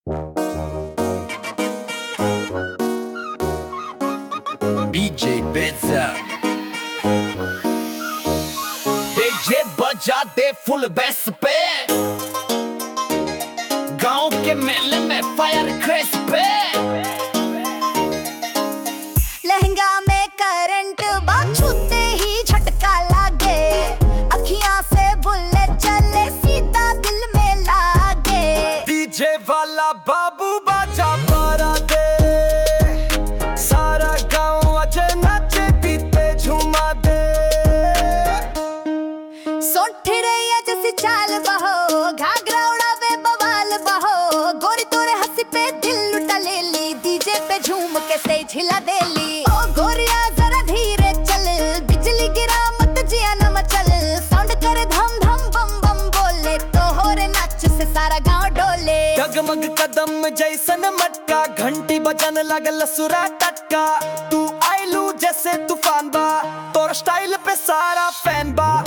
DJ Benza DJ बजा दे full bass पे गांव के मेले में फायर क्रेस पे लहंगा में करंट छूते ही झटका लागे अखियां से बुलेट चले सीधा दिल में लागे डीजे वाला बाबू बाजा पारा दे सारा गांव अजे नाचे पीते झूमा दे सोठ रैया जैसी चाल बहो घाघरा उड़ावे बवाल बहो गोरी तोरे हंसी पे दिल लुटा ले ली डीजे पे झूम के से झिला दे ली ओ गोरिया जरा धीरे चल बिजली गिरा मत जिया न मचल साउंड करे धम धम बम बम बोले तो हो रे नाच से सारा गांव डोले डगमग कदम जैसन मटका घंटी बजन लगल सुरा टटका तू आइलू जैसे तूफान बा तोर स्टाइल पे सारा फैन बा